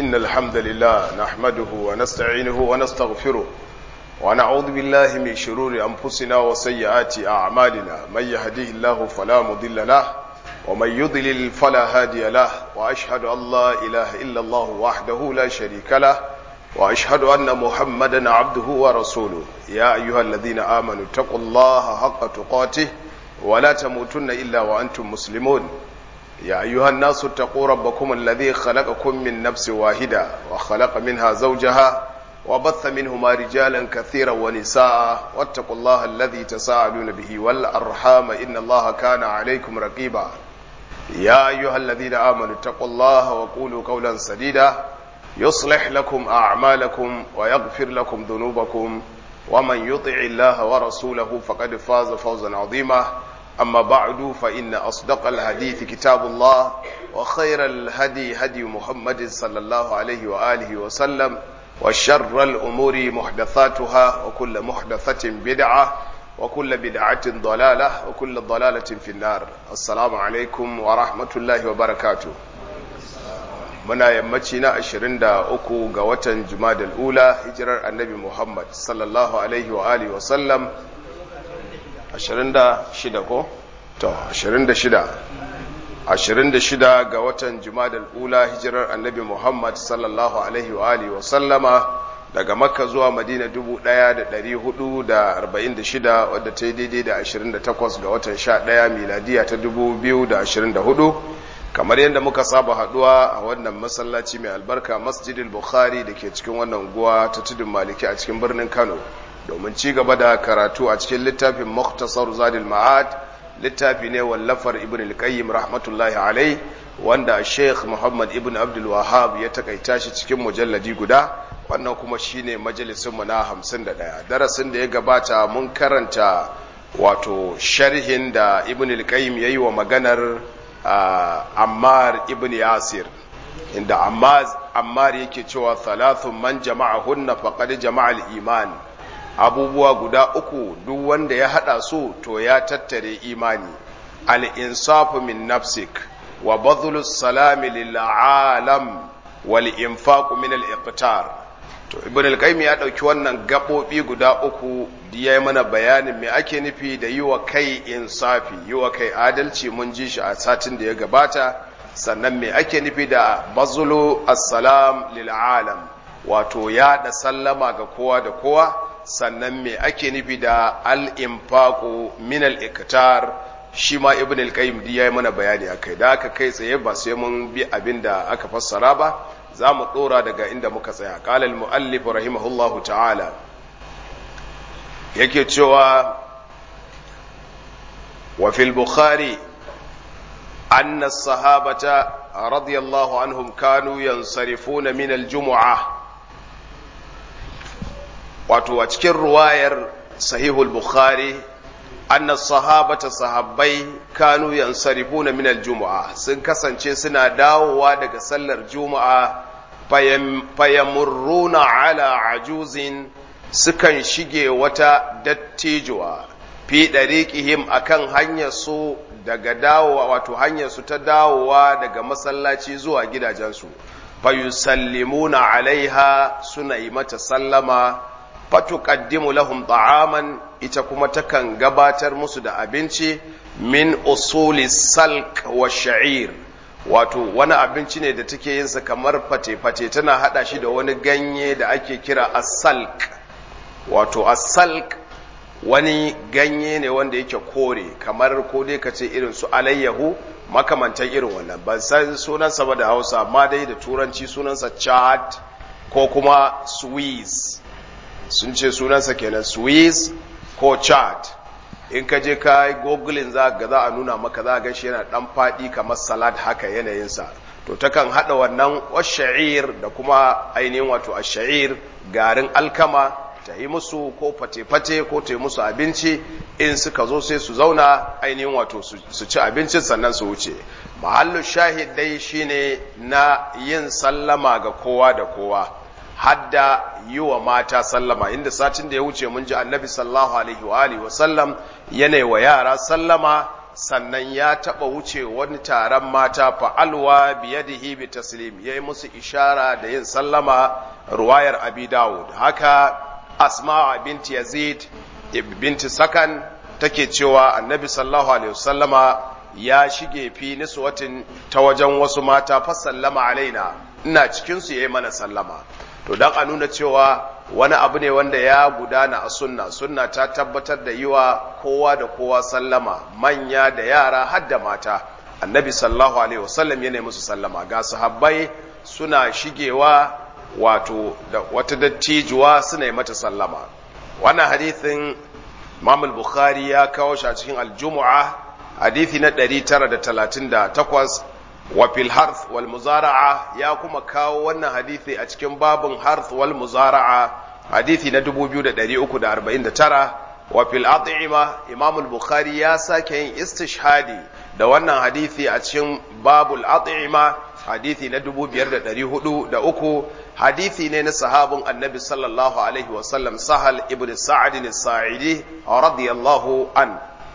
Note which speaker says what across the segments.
Speaker 1: إن الحمد لله نحمده ونستعينه ونستغفره ونعوذ بالله من شرور أنفسنا وسيئات أعمالنا من يهديه الله فلا مضل له ومن يضلل فلا هادي له وأشهد أن لا إله إلا الله وحده لا شريك له وأشهد أن محمدا عبده ورسوله يا أيها الذين آمنوا اتقوا الله حق تقاته ولا تموتن إلا وأنتم مسلمون يا أيها الناس اتقوا ربكم الذي خلقكم من نفس واحدة وخلق منها زوجها وبث منهما رجالا كثيرا ونساء واتقوا الله الذي تساءلون به والأرحام إن الله كان عليكم رقيبا يا أيها الذين آمنوا اتقوا الله وقولوا قولا سديدا يصلح لكم أعمالكم ويغفر لكم ذنوبكم ومن يطع الله ورسوله فقد فاز فوزا عظيما أما بعد فإن أصدق الحديث كتاب الله وخير الهدي هدي محمد صلى الله عليه وآله وسلم وشر الأمور محدثاتها وكل محدثة بدعة وكل بدعة ضلالة وكل ضلالة في النار السلام عليكم ورحمة الله وبركاته muna yammaci na 23 ga watan jumadal ula hijirar annabi muhammad sallallahu alaihi wa alihi wasallam 26 ko? to 26 26 ga watan jumadal ula hijirar annabi muhammad sallallahu alaihi wa alihi wasallama daga makka zuwa madina 1446 wadda ta yi daidai da 28 ga watan 11 miladiya ta 2024 kamar yadda muka saba haduwa a wannan masallaci mai albarka masjidil bukhari da ke cikin wannan guwa ta tudun maliki a cikin birnin kano domin ci gaba da karatu a cikin littafin muktasar zadil ma'ad littafi ne wallafar ibn al-qayyim rahmatullahi alai wanda sheikh muhammad ibn abdul wahab ya takaita shi cikin mujalladi guda wannan kuma shine majalisin mu na 51 darasin da ya gabata mun karanta wato sharhin da ibn al-qayyim yayi wa maganar Ammar ibn Yasir inda Ammar yake cewa thalathun man jama'ahunna faqad jama'al iman abubuwa guda uku duk wanda ya hada su to ya tattare imani al-insafu min nafsik wa badhlus salami lil alam wal infaqu min al-iqtar to ibn al-qayyim ya dauki wannan gabobi guda uku ya yi mana bayanin me ake nufi da yi wa kai insafi yi wa kai adalci mun ji shi a satin da ya gabata sannan me ake nufi da bazulu assalam lil alam wato ya da sallama ga kowa da kowa sannan me ake nufi da al infaqu min al iktar shi ma ibn al qayyim ya yi mana bayani akai da aka kai tsaye ba sai mun bi abin da aka fassara ba za mu dora daga inda muka tsaya qala al muallif rahimahullahu ta'ala yake cewa wa fil bukhari anna sahabata radiyallahu anhum kanu yansarifuna min aljum'ah wato a cikin ruwayar sahihul bukhari anna sahabata sahabbai kanu yansarifuna min aljum'ah sun kasance suna dawowa daga sallar juma'a fayamurruna ala ajuzin sukan shige wata dattijuwa fi ɗariƙihim a kan hanyarsu daga dawowa wato hanyarsu ta dawowa daga masallaci zuwa gidajensu fayusallimuna alaiha suna yi mata sallama fatuqaddimu lahum ta'aman ita kuma takan gabatar musu da abinci min usuli salk wa sha'ir wato wani abinci ne da take yinsa kamar fate-fate tana hada shi da wani ganye da ake kira as-salk wato asalk wani ganye ne wanda yake kore kamar ko dai ka ce irin su alayyahu makamantan irin wannan ban san sunansa ba da hausa amma dai da turanci sunansa chad ko kuma swiss sun ce sunansa kenan swiss ko chad in ka je ka yi gogulin za ga za a nuna maka za a gan shi yana dan faɗi kamar salad haka yanayinsa to takan haɗa wannan washa'ir da kuma ainihin wato asha'ir garin alkama ta yi musu ko fate-fate ko ta yi musu abinci in suka zo sai su zauna ainihin wato su ci abincin sannan su wuce mahallu shahid dai shine na yin sallama ga kowa da kowa hadda yi wa mata sallama inda satin da ya wuce mun ji annabi sallallahu alaihi wa alihi wasallam yana wa yara sallama sannan ya taɓa wuce wani taron mata fa'alwa biyadihi bi taslim ya yi musu ishara da yin sallama ruwayar abi dawud haka asma binti yazid binti sakan take cewa annabi sallallahu alaihi wasallama ya shige fi niswatin ta wajen wasu mata fa sallama alaina ina cikin su yayi mana sallama to dan a nuna cewa wani abu ne wanda ya gudana a sunna sunna ta tabbatar da yiwa kowa da kowa sallama manya da yara har da mata annabi sallallahu alaihi wasallam ya musu sallama ga sahabbai suna shigewa wato da wata dattijuwa suna yi mata sallama wannan hadithin Imam al-Bukhari ya kawo shi a cikin al-Jumu'a hadithi na 938 wa fil harth wal muzara'a ya kuma kawo wannan hadithi a cikin babun harth wal muzara'a hadithi na 2349 wa fil at'ima Imam al-Bukhari ya sake yin istishhadi da wannan hadithi a cikin babul at'ima hadithi na 5403 hadithi ne na sahabin annabi sallallahu alaihi wasallam sahal ibn sa'ad as-sa'idi radiyallahu an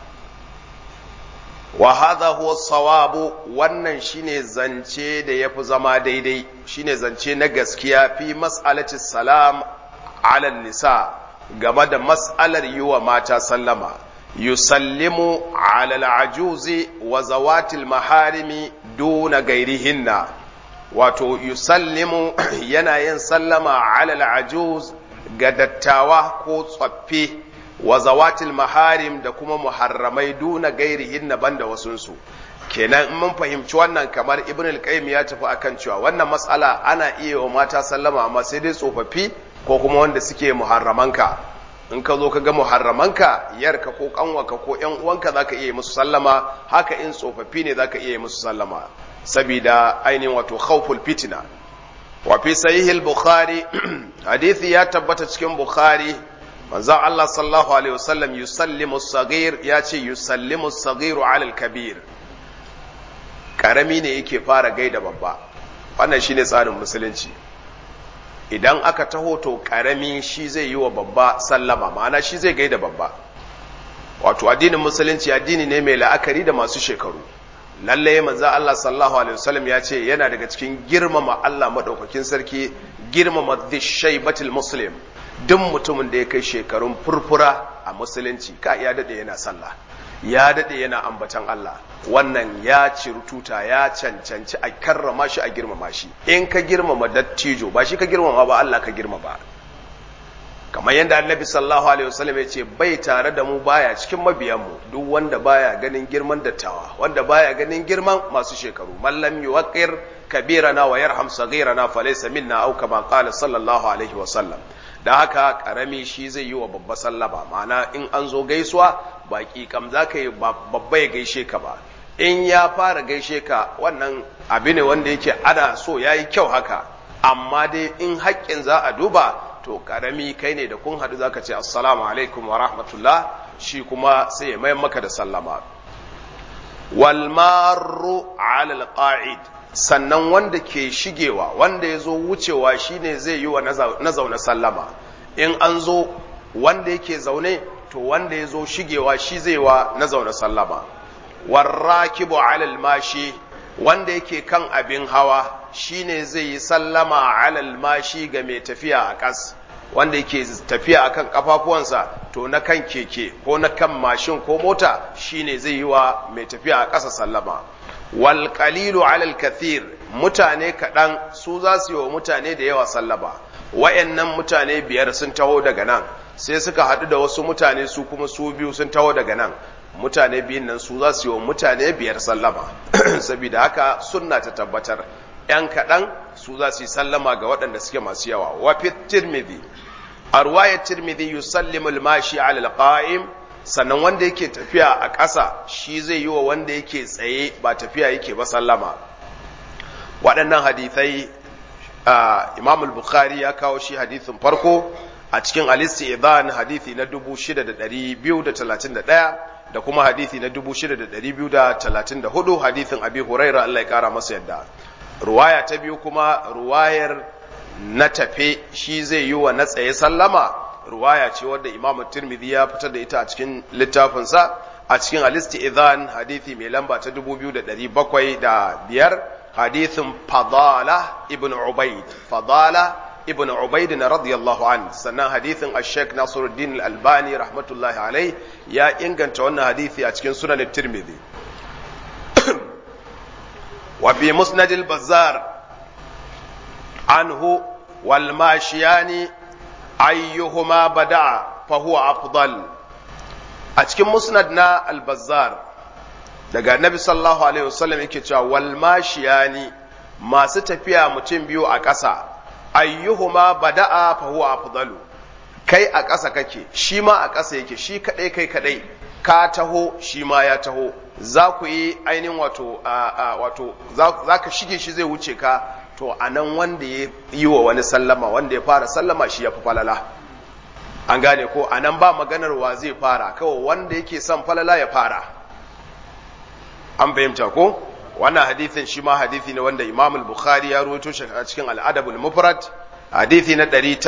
Speaker 1: wa hadha huwa sawabu wannan shine zance da yafi zama daidai shine zance na gaskiya fi mas'alati salam ala nisa game da mas'alar yi wa mata sallama yusallimu ala al-ajuzi wa zawatil maharimi duna gairihinna wato yusallimu yana yin sallama ala al-ajuz ga dattawa ko tsaffi wa zawatil maharim da kuma muharramai duna gairihinna banda wasunsu kenan in mun fahimci wannan kamar ibn al-qayyim ya tafi akan cewa wannan matsala ana iya wa mata sallama amma sai dai tsofaffi ko kuma wanda suke muharramanka in ka zo ka ga muharramanka yarka ko kanwaka ko yan uwanka zaka iya musu sallama haka in tsofaffi ne zaka iya musu sallama sabida ainihin wato khawful fitna wa fi sahih al-bukhari hadisi ya tabbata cikin bukhari manzon Allah sallallahu alaihi wasallam yusallimu as-saghir ya ce yusallimu as-saghiru ala al-kabir karami ne yake fara gaida babba wannan shine tsarin musulunci idan aka taho to karami shi zai yi wa babba sallama ma'ana shi zai gaida babba wato addinin musulunci addini ne mai la'akari da masu shekaru lalle manzo Allah sallallahu alaihi wasallam ya ce yana daga cikin girmama Allah madaukakin sarki girmama dhishaybatil muslim duk mutumin da ya kai shekarun furfura a musulunci ka ya dade yana sallah ya dade yana ambatan Allah wannan ya cirututa ya cancanci a karrama shi a girmama shi in ka girmama dattijo ba shi ka girmama ba Allah ka girmama kamar yadda annabi sallallahu alaihi wasallam ya ce bai tare da mu baya cikin mabiyanmu duk wanda baya ganin girman dattawa wanda baya ganin girman masu shekaru man lam yuwaqqir kabirana wa yarham saghirana falaysa minna aw kama qala sallallahu alaihi wasallam da haka karami shi zai yi wa babba sallama ma'ana in an zo gaisuwa baki kam zaka yi babba ya gaishe ka ba in ya fara gaishe ka wannan abu ne wanda yake ana so yayi kyau haka amma dai in haƙƙin za a duba to karami kai ne da kun haɗu zaka ce assalamu alaikum wa rahmatullah shi kuma sai ya mayan maka da sallama wal marru ala alqa'id sannan wanda ke shigewa wanda ya zo wucewa shine zai yi wa na zaune sallama in an zo wanda yake zaune to wanda ya zo shigewa shi zai wa na zaune sallama warrakibu ala almashi wanda yake kan abin hawa shine zai yi sallama alal mashi ga mai tafiya a ƙas wanda yake tafiya akan kafafuwansa to na kan keke ko na kan mashin ko mota shine zai yi wa mai tafiya a ƙasa sallama wal qalilu alal kathir mutane kaɗan su za su yi wa mutane da yawa sallama wayannan mutane biyar sun taho daga nan sai suka haɗu da wasu mutane su kuma su biyu sun taho daga nan mutane biyun nan su za su yi wa mutane biyar sallama saboda haka sunna ta tabbatar ‘yan kaɗan su za su yi sallama ga waɗanda suke masu yawa wafi tirmidhi a ruwayar tirmidhi yusallimu al-mashi ala al-qa'im sannan wanda yake tafiya a ƙasa shi zai yi wa wanda yake tsaye ba tafiya yake ba sallama waɗannan hadithai imam al-bukhari ya kawo shi hadithin farko a cikin al-isti'dhan hadithi na 6231 da kuma hadithi na 6234 hadithin abi huraira Allah ya kara masa yadda ruwaya ta biyu kuma ruwayar na tafe shi zai yi wa na tsaye sallama ruwaya ce wadda imamu tirmidhi ya fitar da ita a cikin littafinsa a cikin al-istizan hadisi mai lamba ta 2705 hadisin fadala ibn ubaid fadala ibn ubaid na radiyallahu an sannan hadisin ash-shaykh nasiruddin al-albani rahmatullahi alai ya inganta wannan hadisi a cikin sunan at-tirmidhi wa fi musnad al-bazzar anhu wal mashiyani ayyuhuma bada'a fa huwa afdal a cikin musnad na al-bazzar daga annabi sallallahu alaihi wasallam yake cewa wal mashiyani masu tafiya mutum biyu a ƙasa ayyuhuma bada'a fa huwa afdalu kai a ƙasa kake shi ma a ƙasa yake shi kadai kai kadai ka taho shi ma ya taho za ku yi ainihin wato wato za ka shige shi zai wuce ka to a nan wanda ya yi wa wani sallama wanda ya fara sallama shi ya fi falala an gane ko a nan ba maganar wa zai fara kawai wanda yake son falala ya fara an fahimta ko wannan hadithin shi ma hadithi ne wanda imam al-bukhari ya ruwaito shi a cikin al-adab al-mufrad hadithi na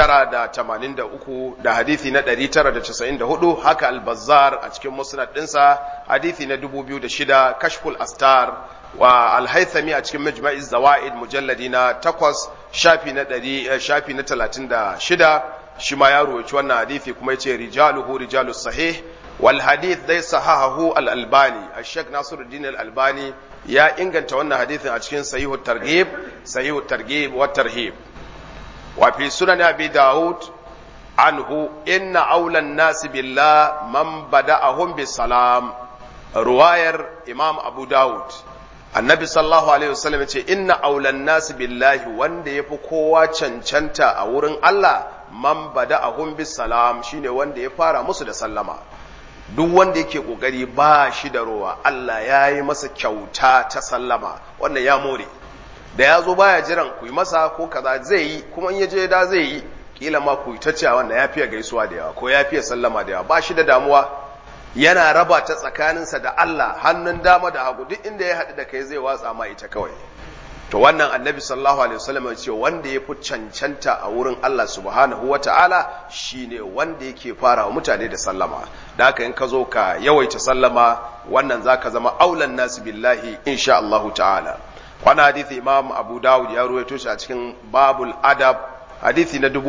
Speaker 1: 983 da hadithi na 994 haka al-bazzar a cikin musnad dinsa hadithi na 2006 kashful astar wa al-haythami a cikin majma'iz zawaid mujalladi na 8 shafi na 100 shafi na 36 shi ma ya ruwaito wannan hadithi kuma yace rijaluhu rijalus sahih wal hadith dai sahahahu al-albani ash-shaykh nasiruddin al-albani ya inganta wannan hadithin a cikin sahihu targhib sahihu targhib wa tarhib wa fi sunan abi daud anhu inna awla an-nas billah man bada'ahum bis salam ruwayar imam abu daud annabi sallallahu alaihi wasallam ce inna awla an-nas billahi wanda yafi kowa cancanta a wurin Allah man bada'ahum bis salam shine wanda ya fara musu da sallama duk wanda yake kokari ba shi da rowa Allah ya yi masa kyauta ta sallama wannan ya more da ya zo baya jiran ku yi masa ko kaza zai yi kuma in ya je da zai yi kila ma ku ta cewa wanda ya fiye gaisuwa da yawa ko ya fiye sallama da yawa ba shi da damuwa yana raba ta tsakaninsa da Allah hannun dama da hagu duk inda ya haɗu da kai zai watsa ma ita kawai to wannan annabi sallallahu alaihi wasallam ya ce wanda ya fi cancanta a wurin Allah subhanahu wa ta'ala shine wanda yake fara wa mutane da sallama da haka in ka zo ka yawaita sallama wannan zaka zama aulan nasu billahi insha Allah ta'ala wannan hadisi imam abu dawud ya ruwaito shi a cikin babul adab hadisi na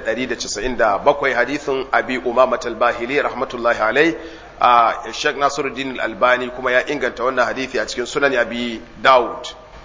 Speaker 1: 5197 hadisin abi umama al-bahili rahmatullahi alai a Sheikh Nasiruddin al-Albani kuma ya inganta wannan hadisi a cikin sunan abi dawud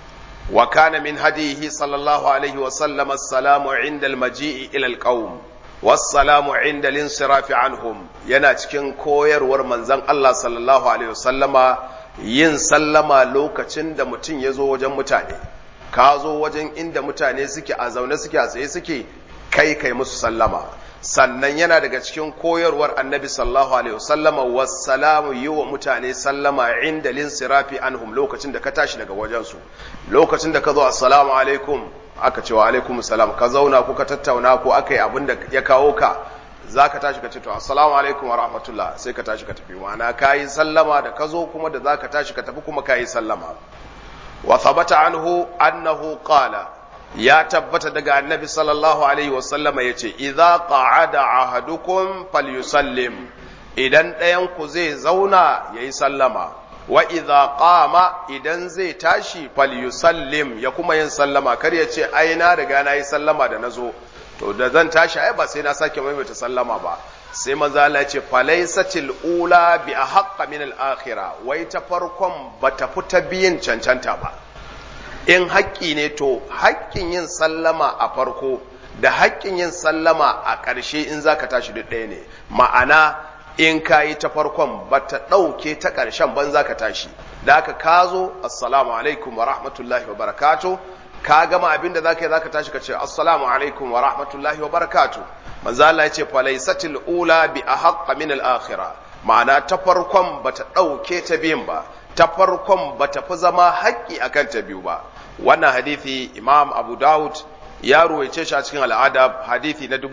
Speaker 1: وكان من هديه صلى الله عليه وسلم السلام عند المجيء إلى القوم والسلام عند الانصراف عنهم yana cikin koyarwar manzon Allah sallallahu alaihi wasallama yin sallama lokacin da mutum ya zo wajen mutane ka zo wajen inda mutane suke a zaune suke a tsaye suke kai kai musu sallama sannan yana daga cikin koyarwar annabi sallallahu alaihi wasallama wassalamu yi wa mutane sallama inda linsirafi anhum lokacin da ka tashi daga wajensu lokacin da ka zo assalamu alaikum aka ce wa alaikum salam ka zauna ko ka tattauna ko aka yi abin da ya kawo ka za ka tashi ka ce to assalamu alaikum wa rahmatullah sai ka tashi ka tafi ma'ana ka yi sallama da ka zo kuma da za ka tashi ka tafi kuma ka yi sallama wa thabata anhu annahu qala ya tabbata daga annabi sallallahu alaihi wasallama ya ce, "Iza ƙa'ada ahadukum falyusallim idan ɗayanku zai zauna ya yi sallama, wa iza ƙama idan zai tashi falyusallim ya kuma yin sallama, kar ya ce, "Ai, na riga na yi sallama da na zo, to da zan tashi, ai, ba sai na sake maimaita sallama ba." sai maza Allah ce falaisatil ula bi a haƙƙa min al-akhira wai ta farkon ba ta fita biyin cancanta ba in haƙƙi ne to haƙƙin yin sallama a farko da haƙƙin yin sallama a ƙarshe in za ka tashi duk ɗaya ne ma'ana in ka yi ta farkon ba ta ɗauke ta ƙarshen ban za ka tashi da aka ka zo assalamu alaikum wa rahmatullahi wa barakatu ka gama abin da za ka yi za ka tashi ka ce assalamu alaikum wa rahmatullahi wa barakatu manzo Allah ya ce falaisatil ula bi ahqqa min al-akhirah ma'ana ta farkon ba ta ɗauke ta biyun ba ta farkon ba ta fi zama haƙƙi akan ta biyu ba wannan hadithi imam abu dawud ya ruwaice shi a cikin al'adab hadithi na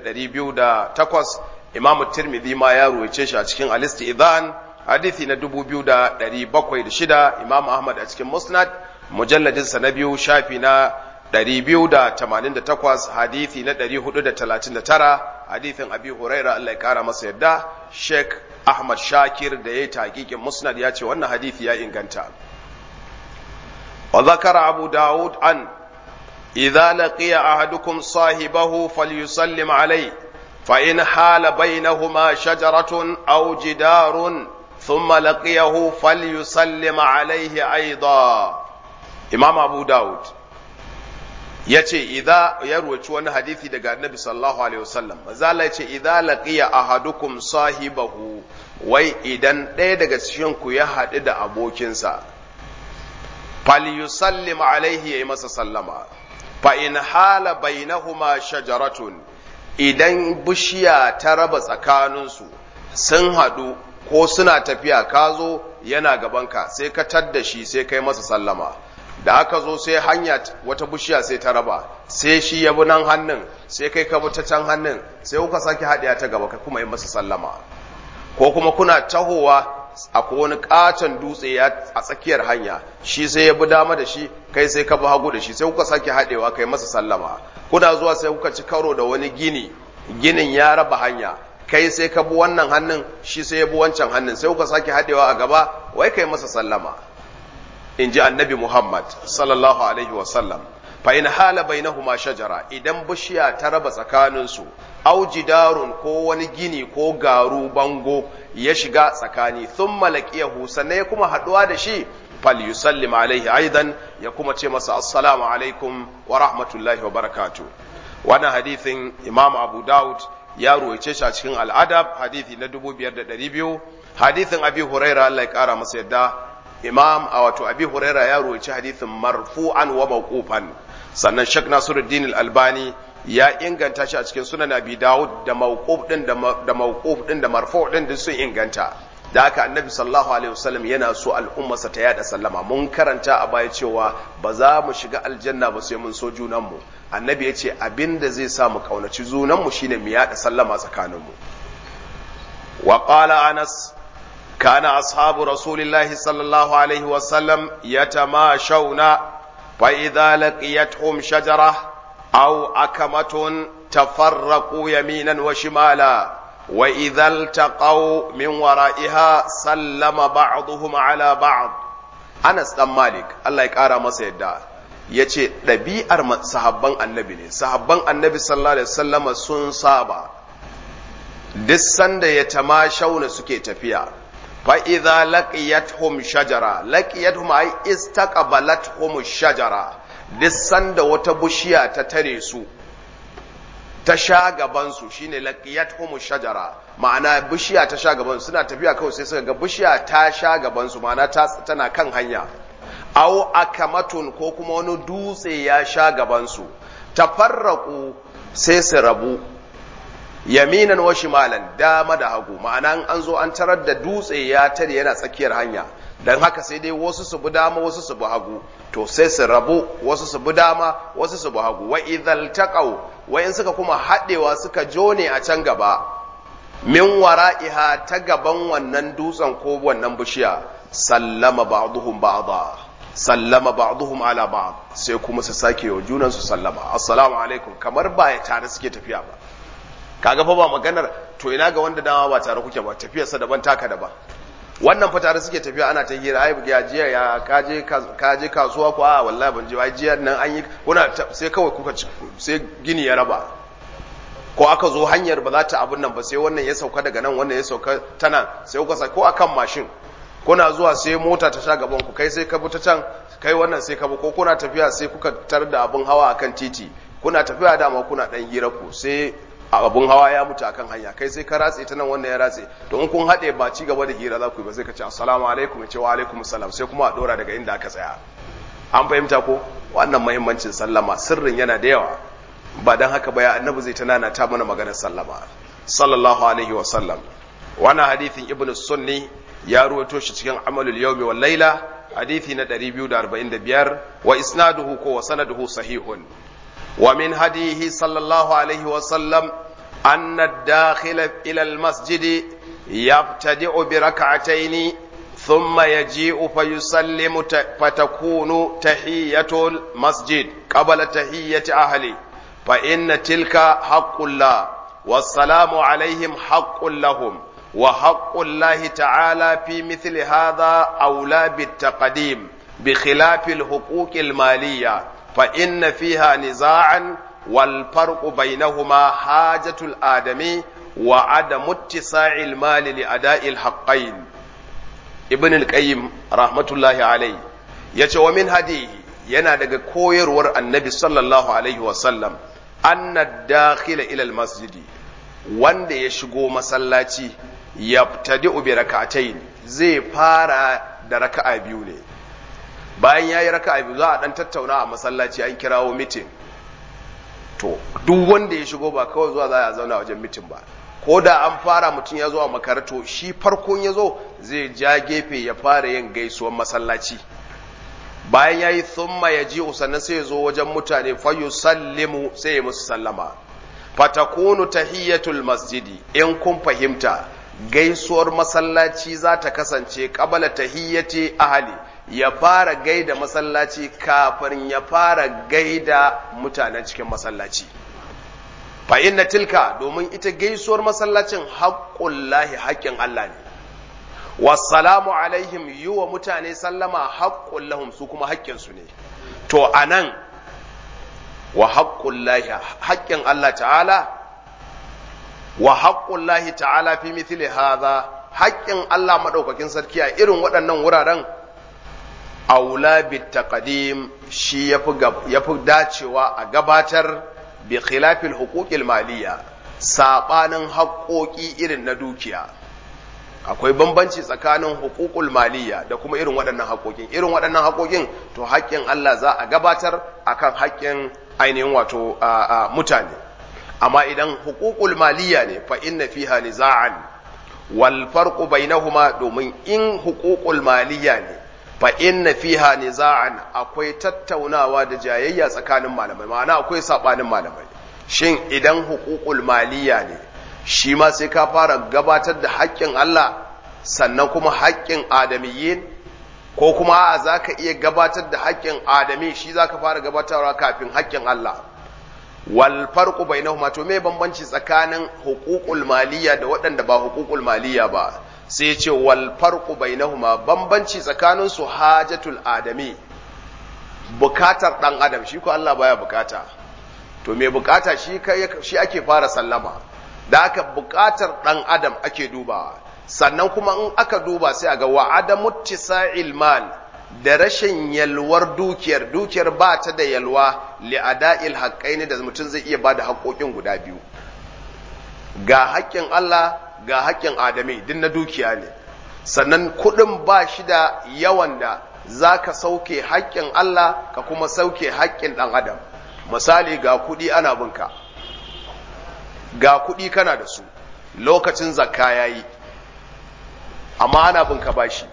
Speaker 1: 5208 imam tirmidhi ma ya ruwaice shi a cikin al-istidhan hadithi na 2706 imam ahmad a cikin musnad mujalladin sa na biyu shafi na 288 hadithi na 439 hadithin abi huraira Allah ya kara masa yadda sheikh ahmad shakir da ya yi taƙiƙin musnad ya ce wannan hadithi ya inganta wa zakara abu dawud an idza laqiya ahadukum sahibahu falyusallim alayhi fa in hala bainahuma shajaratun aw jidarun thumma laqiyahu falyusallim alayhi aidan imam abu dawud ya ce idza ya ruwaci wani hadithi daga annabi sallallahu alaihi wasallam mazala ya ce idza laqiya ahadukum sahibahu wai idan ɗaya daga cikin ku ya haɗu da abokinsa falyusallim alaihi yayi masa sallama fa in hala bainahuma shajaratun idan bishiya ta raba tsakaninsu sun haɗu ko suna tafiya ka zo yana gabanka sai ka tadda shi sai kai masa sallama da aka zo sai hanya wata bishiya sai ta raba sai shi ya bi nan hannun sai kai ka bi ta can hannun sai kuka sake haɗiya ta gaba ka kuma yi masa sallama ko kuma kuna tahowa akwai wani katon dutse ya a tsakiyar hanya shi sai ya bi dama da shi kai sai ka bi hagu da shi sai kuka sake haɗewa kai masa sallama kuna zuwa sai kuka ci karo da wani gini ginin ya raba hanya kai sai ka bi wannan hannun shi sai ya bi wancan hannun sai kuka sake haɗewa a gaba wai kai masa sallama in ji annabi Muhammad sallallahu Alaihi wasallam fa in hala bainahuma shajara idan bishiya ta raba tsakaninsu au jidarun ko wani gini ko garu bango ya shiga tsakani sun malakiyahu sannan ya kuma haɗuwa da shi fal yusallim alaihi aidan ya kuma ce masa assalamu alaikum wa rahmatullahi wa barakatu wannan hadithin imam abu daud ya ruwaice shi a cikin al'adab hadithi na 5200 hadithin abi huraira Allah ya kara masa yadda imam a wato abi huraira ya ruwaci hadithin marfu'an wa mawqufan sannan shek nasiruddin al-albani ya inganta shi a cikin sunan abi dawud da mawquf din da mawquf din da marfu' din duk sun inganta da haka annabi sallallahu alaihi wasallam yana so al'ummarsa ta yada sallama mun karanta a baya cewa ba za mu shiga aljanna ba sai mun so junanmu annabi ya ce abinda zai sa mu kaunaci junanmu shine mu yada sallama tsakaninmu wa qala anas كان أصحاب رسول الله صلى الله عليه وسلم يتماشون فإذا لقيتهم شجرة أو أكمة تفرقوا يمينا وشمالا وإذا التقوا من ورائها سلم بعضهم على بعض أنس بن مالك الله يكارى مسيدا yace ɗabi'ar sahabban annabi ne sahabban annabi sallallahu alaihi wasallama sun saba duk sanda ya tamashauna suke tafiya فإذا لقيتهم شجرة لقيتهم أي استقبلتهم الشجرة دسان da wata bishiya ta tare su ta sha gabansu shine laqiyatuhum shajara ma'ana bishiya ta sha gabansu suna tafiya kawai sai suka ga bishiya ta sha gabansu ma'ana tana kan hanya aw akamatun ko kuma wani dutse ya sha gabansu tafarraku sai su rabu yaminan wa shimalan dama da hagu ma'ana an zo an tarar da dutse ya tare yana tsakiyar hanya dan haka sai dai wasu su bi dama wasu su bi hagu to sai su rabu wasu su bi dama wasu su bi hagu wa idhal taqaw wa in suka kuma hadewa suka jone a can gaba min wara'iha ta gaban wannan dutsen ko wannan bishiya sallama ba'dhum ba'dha sallama ba'dhum ala ba'd sai kuma su sake wa junan su sallama assalamu alaikum kamar ba ya tare suke tafiya ba kaga fa ba maganar to ina ga wanda dama ba tare kuke ba tafiyarsa daban taka daban wannan fa tare suke tafiya ana ta hira ai ya jiya ya kaje kaje kasuwa ko a wallahi ban je ai jiya nan an yi kuna sai kawai kuka sai gini ya raba ko aka zo hanyar ba za ta abun nan ba sai wannan ya sauka daga nan wannan ya sauka ta nan sai kuka sa ko akan mashin kuna zuwa sai mota ta sha gaban ku kai sai ka bi ta can kai wannan sai ka bi ko kuna tafiya sai kuka tar da abun hawa akan titi kuna tafiya dama kuna dan hira ku sai abun hawa ya mutu akan hanya kai sai ka ratse ta nan wannan ya ratse to in kun haɗe ba ci gaba da hira za ku yi ba sai ka ce assalamu alaikum ya ce wa alaikum salam sai kuma a dora daga inda aka tsaya an fahimta ko wannan muhimmancin sallama sirrin yana da yawa ba dan haka ba ya annabi zai ta nana ta mana maganar sallama sallallahu alaihi wa sallam wannan hadithin ibn sunni ya ruwato shi cikin amalul yawmi wal laila hadithi na 245 wa isnaduhu ko wa sanaduhu sahihun ومن هديه صلى الله عليه وسلم أن الداخل إلى المسجد يبتدئ بركعتين ثم يجيء فيسلم فتكون تحية المسجد قبل تحية أهله فإن تلك حق الله والسلام عليهم حق لهم وحق الله تعالى في مثل هذا أولى بالتقديم بخلاف الحقوق المالية فإن فيها نزاعا والفرق بينهما حاجة الآدمي وعدم اتساع المال لأداء الحقين ابن القيم رحمة الله عليه yace wa min hadihi yana daga koyarwar annabi sallallahu alaihi wasallam anna dakhila ila almasjidi wanda ya shigo masallaci yabtadi'u bi rak'atayn zai fara da raka'a biyu ne bayan yayi raka'a biyu za a dan tattauna a masallaci an kirawo meeting to duk wanda ya shigo ba kawai zuwa za a zauna wajen meeting ba ko da an fara mutum ya zo a makarato shi farkon ya zo zai ja gefe ya fara yin gaisuwan masallaci bayan ya yi thumma ya ji sannan sai ya zo wajen mutane fayu sallimu sai ya musu sallama fatakunu tahiyyatul masjidi in kun fahimta gaisuwar masallaci za ta kasance kabala tahiyyati ahali ya fara gaida masallaci kafin ya fara gaida mutanen cikin masallaci fa inna tilka domin ita gaisuwar masallacin haƙƙun lahi haƙƙin Allah ne wassalamu alaihim yi wa mutane sallama haƙƙun lahum su kuma haƙƙinsu ne to anan wa haƙƙun lahi haƙƙin Allah ta'ala wa haƙƙun lahi ta'ala fi mithli hadha haƙƙin Allah maɗaukakin sarki a irin waɗannan wuraren aula bit taqdim shi yafi dacewa a gabatar bi khilafil huquqil maliya sabanin haƙoƙi irin na dukiya akwai bambanci tsakanin huququl maliya da kuma irin waɗannan haƙoƙin irin waɗannan haƙoƙin to haƙƙin Allah za a gabatar akan haƙƙin ainihin wato mutane amma idan huququl maliya ne fa inna fiha niza'an wal farqu bainahuma domin in huququl maliya ne fa inna fiha niza'an akwai tattaunawa da jayayya tsakanin malamai ma'ana akwai sabanin malamai shin idan huququl maliya ne shi ma sai ka fara gabatar da haƙƙin Allah sannan kuma haƙƙin adamiyyin ko kuma a zaka iya gabatar da haƙƙin adami shi zaka fara gabatarwa kafin haƙƙin Allah wal farqu bainahuma to me bambanci tsakanin huququl maliya da waɗanda ba huququl maliya ba sai ce wal farqu bainahuma bambanci tsakanin su hajatul adami bukatar dan adam shi ko Allah baya bukata to me bukata shi shi ake fara sallama da aka bukatar dan adam ake dubawa sannan kuma in aka duba sai a ga wa adamu tisa'il mal da rashin yalwar dukiyar dukiyar ba ta da yalwa li ada'il haqqaini da mutum zai iya bada haƙoƙin guda biyu ga haƙƙin Allah ga haƙƙin adami din na dukiya ne sannan kuɗin ba shi da yawan da za ka sauke haƙƙin Allah ka kuma sauke haƙƙin ɗan adam misali ga kuɗi ana binka ga kuɗi kana da su lokacin zakka ya yi amma ana binka bashi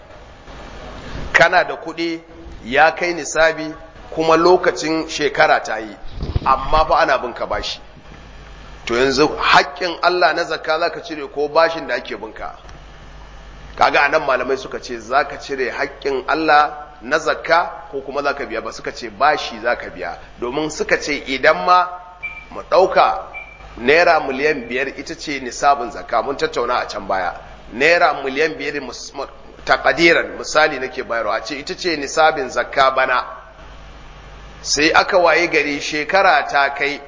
Speaker 1: kana da kuɗi ya kai nisabi kuma lokacin shekara ta yi amma fa ana binka bashi to yanzu haƙƙin Allah na zakka zaka cire ko bashin da ake binka kaga anan malamai suka ce zaka cire haƙƙin Allah na zakka ko kuma zaka biya ba suka ce bashi zaka biya domin suka ce idan ma mu ɗauka naira miliyan biyar ita ce nisabin zakka mun tattauna a can baya naira miliyan biyar takadiran misali nake bayarwa a ce ita ce nisabin zakka bana sai aka waye gari shekara ta kai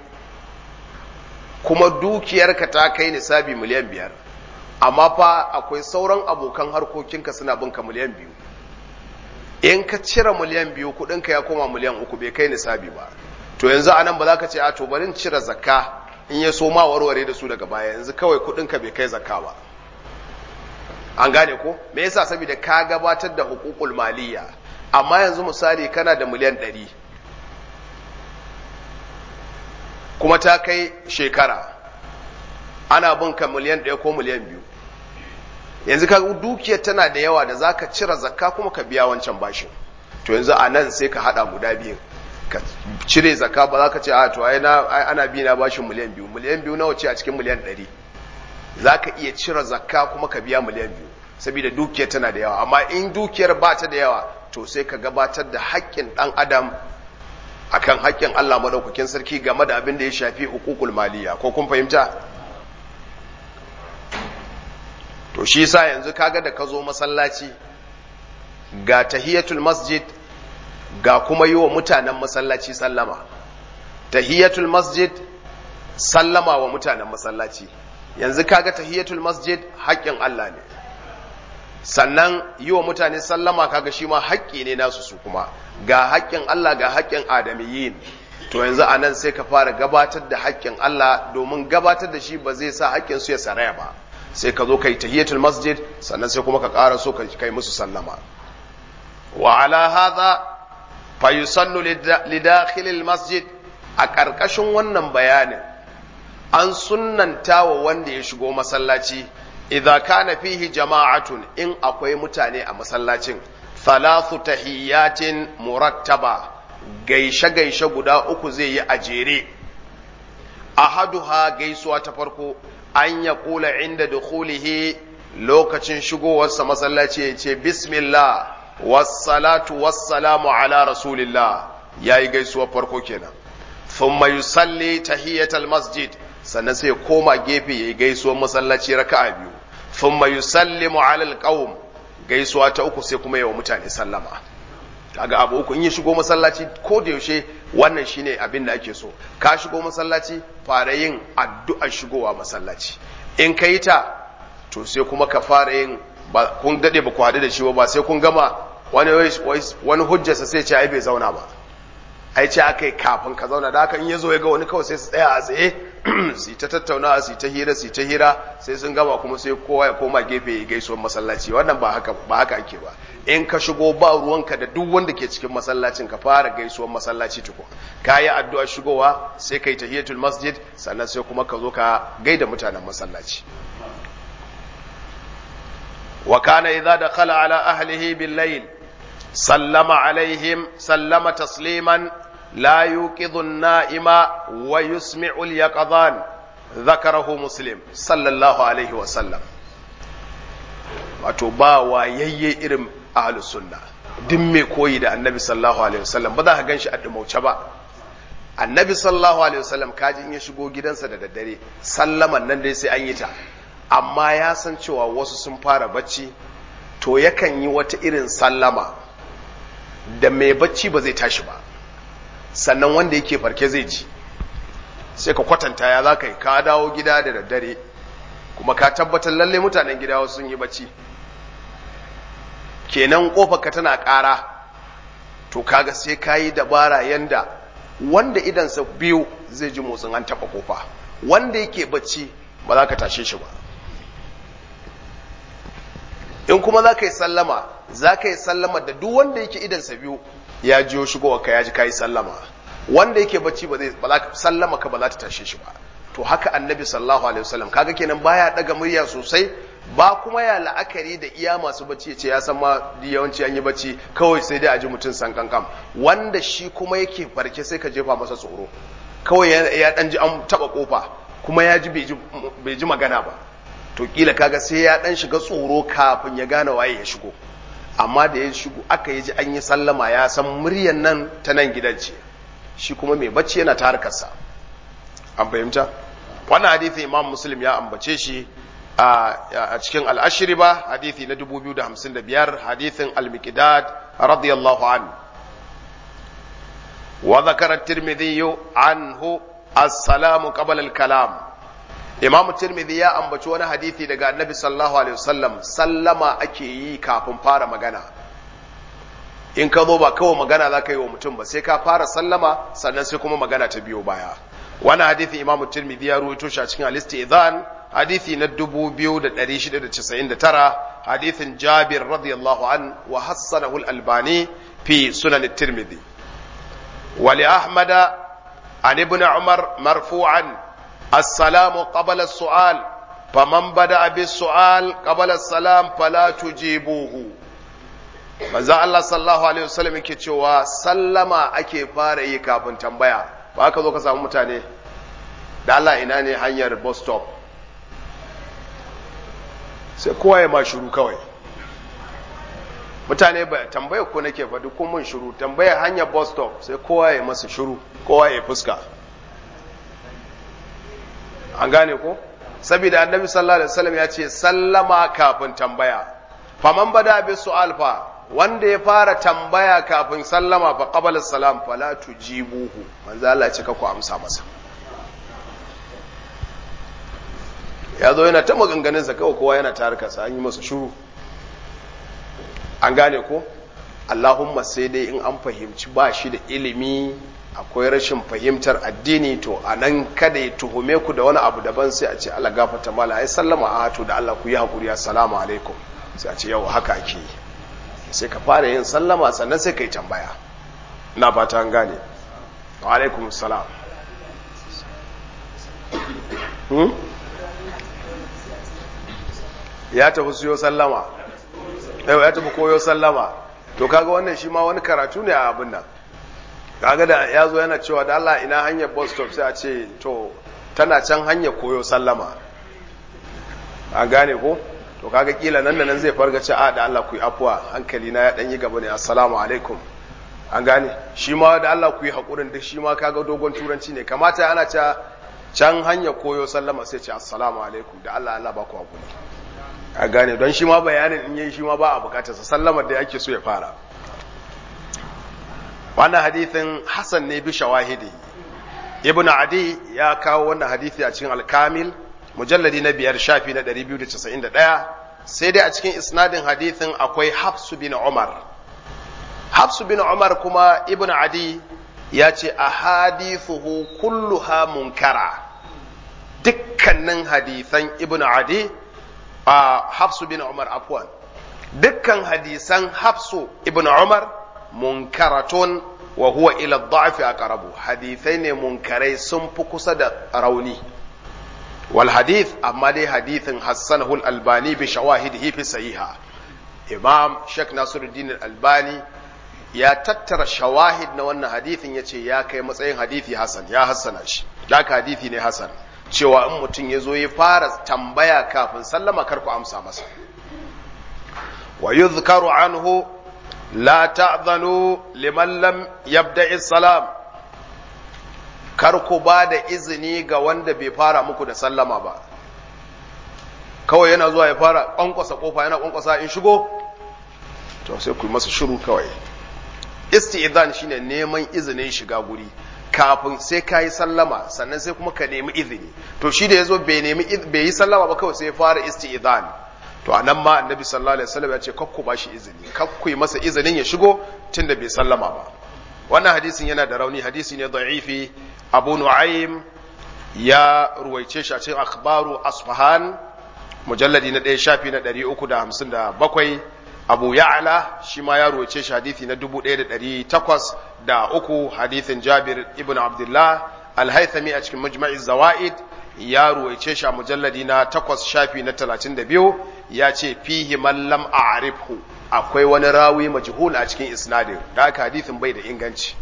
Speaker 1: kuma dukiyarka ta kai nisabi miliyan biyar amma fa akwai sauran abokan harkokinka suna binka miliyan biyu in ka cire miliyan biyu kudinka ya koma miliyan uku bai kai nisabi ba to yanzu anan ba za ka ce a to bari cire zakka in ya so ma warware da su daga baya yanzu kawai kudinka bai kai zakka ba an gane ko me yasa saboda ka gabatar da hukukul maliyya amma yanzu misali kana da miliyan ɗari kuma ta kai shekara ana bin ka miliyan ɗaya ko miliyan biyu yanzu ka dukiyar tana da yawa da zaka cire zakka kuma ka biya wancan bashin to yanzu a nan sai ka haɗa guda biyu ka cire zakka ba za ka ce a to ai ana bi na bashin miliyan biyu miliyan biyu nawa ce a cikin miliyan ɗari za ka iya cire zakka kuma ka biya miliyan biyu saboda dukiyar tana da yawa amma in dukiyar ba ta da yawa to sai ka gabatar da haƙƙin ɗan adam akan haƙƙin Allah maɗaukakin sarki game da abin da ya shafi hukukul maliya ko kun fahimta to shi sa yanzu kaga da ka zo masallaci ga tahiyatul masjid ga kuma yi wa mutanen masallaci sallama tahiyatul masjid sallama wa mutanen masallaci yanzu kaga tahiyatul masjid haƙƙin Allah ne sannan yi wa mutane sallama kaga shi ma haƙƙi ne nasu su kuma ga haƙƙin Allah ga haƙƙin adamiyyin to yanzu a nan sai ka fara gabatar da haƙƙin Allah domin gabatar da shi ba zai sa haƙƙin su ya saraya ba sai ka zo kai tahiyatul masjid sannan sai kuma ka ƙara so ka kai musu sallama wa ala hadha fa yusallu lidakhilil masjid a ƙarƙashin wannan bayanin an sunnanta wa wanda ya shigo masallaci idza kana fihi jama'atun in akwai mutane a masallacin thalathu tahiyatin murattaba gaishe gaishe guda uku zai yi a jere ahaduha gaisuwa ta farko an ya kula inda dukhulihi lokacin shigowarsa masallaci ya ce bismillah wassalatu wassalamu ala rasulillah yayi gaisuwa farko kenan thumma yusalli tahiyatal masjid sannan sai koma gefe yayi gaisuwar masallaci raka'a biyu thumma yusallimu ala alqaum gaisuwa ta uku sai kuma yawa mutane sallama kaga abu uku in ya shigo masallaci ko da yaushe wannan shine abin da ake so ka shigo masallaci fara yin addu'a shigowa masallaci in ka yi ta to sai kuma ka fara yin ba kun dade ba ku haɗu da shi ba sai kun gama wani wani hujjarsa sai ce ai bai zauna ba ai ce aka yi kafin ka zauna da haka in ya zo ya ga wani kawai sai su tsaya a tsaye su ta tattauna su ta hira su ta hira sai sun gama kuma sai kowa ya koma gefe ya gaisuwar masallaci wannan ba haka ba haka ake ba in ka shigo ba ruwanka da duk wanda ke cikin masallacin ka fara gaisuwar masallaci tukun ka yi addu'ar shigowa sai kai tahiyatul masjid sannan sai kuma ka zo ka gaida mutanen masallaci wa kana idza dakhala ala ahlihi bil layl sallama alaihim sallama tasliman لا يوقظ النائم ويسمع اليقظان ذكره مسلم صلى الله عليه وسلم wato ba wayayye irin ahlus sunna duk mai koyi da annabi sallallahu alaihi wasallam ba za ka ganshi a dumauce ba annabi sallallahu alaihi wasallam kaji in ya shigo gidansa da daddare sallaman nan dai sai an yi ta amma ya san cewa wasu sun fara bacci to yakan yi wata irin sallama da mai bacci ba zai tashi ba sannan wanda yake farke zai ji sai ka kwatanta ya za ka yi ka dawo gida da daddare kuma ka tabbatar lalle mutanen gida wasu sun yi bacci kenan ka tana ƙara to kaga sai ka yi dabara yanda wanda idansa biyu zai ji motsin an taɓa kofa wanda yake bacci ba za ka tashe shi ba in kuma za ka yi sallama za ka yi sallama da duk wanda yake idansa biyu ya jiyo shigowa ka ya ji ka yi sallama wanda yake bacci ba zai sallama ka ba za ta tashe shi ba to haka annabi sallallahu alaihi wasallam kaga kenan baya daga murya sosai ba kuma ya la'akari da iya masu bacci ya ce ya san ma yawanci an yi bacci kawai sai dai a ji mutum san kankam wanda shi kuma yake farke sai ka jefa masa tsoro kawai ya dan ji an taba kofa kuma ya ji bai ji magana ba to kila kaga sai ya dan shiga tsoro kafin ya gane waye ya shigo amma da ya shigo aka yi ji an yi sallama ya san muryan nan ta nan gidan ce shi kuma mai bacci yana ta harkarsa an fahimta wannan hadithi imam muslim ya ambace shi a cikin al'ashiri ba hadithi na 2055 hadithin al-miqdad radiyallahu an wa zakara tirmidhi anhu as-salamu qabla al-kalam imam tirmidhi ya ambaci wani hadithi daga annabi sallallahu alaihi wasallam sallama ake yi kafin fara magana in ka zo ba kawai magana za ka yi wa mutum ba sai ka fara sallama sannan sai kuma magana ta biyo baya wani hadithi imam tirmidhi ya ruwaito shi a cikin al-istizan hadithi na 2699 hadithin jabir radiyallahu an wa hassanahu al-albani fi sunan tirmidhi wa li ahmada an ibn umar marfu'an السلام قبل السؤال فمن بدأ بالسؤال قبل السلام فلا تجيبوه manzo Allah sallallahu alaihi wasallam yake cewa sallama ake fara yi kafin tambaya ba ka zo ka samu mutane da Allah ina ne hanyar bus stop sai kowa ya ma shiru kawai mutane ba tambaya ko nake faɗi kun mun shiru tambaya hanyar bus stop sai kowa ya masa shiru kowa ya fuska an gane ko saboda annabi sallallahu alaihi wasallam ya ce sallama kafin tambaya faman bada bi su'al fa wanda ya fara tambaya kafin sallama fa qabala salam fala tujibuhu manzo Allah ya ce ka ku amsa masa ya zo yana ta maganganun sa kawai kowa yana tarika sa an yi masa shuru an gane ko Allahumma sai dai in an fahimci ba shi da ilimi akwai rashin fahimtar addini to a nan kada ya tuhume ku da wani abu daban sai a ce Allah gafata mala ai sallama a to da Allah ku yi hakuri assalamu alaikum sai a ce yau haka ake yi sai ka fara yin sallama sannan sai ka yi tambaya ina fata an gane wa alaikum salam hmm? ya tafi siyo sallama ya tafi koyo sallama to kaga wannan shi ma wani karatu ne a abin nan kaga da ya zo yana cewa da Allah ina hanyar bus stop sai a ce to tana can hanyar koyo sallama a gane ko to kaga kila nan da nan zai farga ce a da Allah ku yi afuwa hankali na ya dan yi gaba ne assalamu alaikum an gane shi ma da Allah ku yi hakurin duk shi ma kaga dogon turanci ne kamata ana ta can hanyar koyo sallama sai ce assalamu alaikum da Allah Allah ba ku hakuri a gane don shi ma bayanin in yi shi ma ba a bukatarsa sallamar da yake so ya fara wannan hadithin Hassan ne bi shawahidi ibn adi ya kawo wannan hadithi a cikin alkamil mujalladi na biyar shafi na 291 sai dai a cikin isnadin hadithin akwai hafsu bin umar hafsu bin umar kuma ibn adi ya ce a hadithuhu kulluha munkara dukkanin hadithan ibn adi a hafsu bin umar afwan dukkan hadisan hafsu ibn umar munkaratun wa huwa ila dha'fi aqrabu hadithai ne munkarai sun fi kusa da rauni wal hadith amma dai hadithin hassanahu al-albani bi shawahidihi fi sahiha imam shek nasiruddin al-albani ya tattara shawahid na wannan hadithin yace ya kai matsayin hadithi hasan ya hassana shi daka hadithi ne hasan cewa in mutum ya zo ya fara tambaya kafin sallama karku amsa masa wa yuzkaru anhu la ta'zanu liman lam yabda'i salam kar ku ba da izini ga wanda bai fara muku da sallama ba kawai yana zuwa ya fara kwankwasa kofa yana kwankwasa in shigo to sai ku yi masa shiru kawai isti'zan shine neman izinin shiga guri kafin sai ka yi sallama sannan sai kuma ka nemi izini to shi da yazo bai nemi bai yi sallama ba kawai sai ya fara isti'zan to anan ma annabi sallallahu alaihi wasallam ya ce kakku ba shi izini kakku yi masa izinin ya shigo tunda bai sallama ba wannan hadisin yana da rauni hadisi ne da'ifi abu nu'aym ya ruwaice shi a cikin akhbaru asfahan mujalladi na ɗaya shafi na ɗari uku da hamsin da bakwai abu ya'ala shi ma ya ruwaice shi hadithi na dubu ɗaya da ɗari takwas da uku hadithin jabir ibn abdullah alhaithami a cikin mujma'i zawa'id ya ruwaice shi a mujalladi na takwas shafi na talatin da biyu ya ce fihi mallam a arifhu akwai wani rawi majhul a cikin isnadin da haka hadithin bai da inganci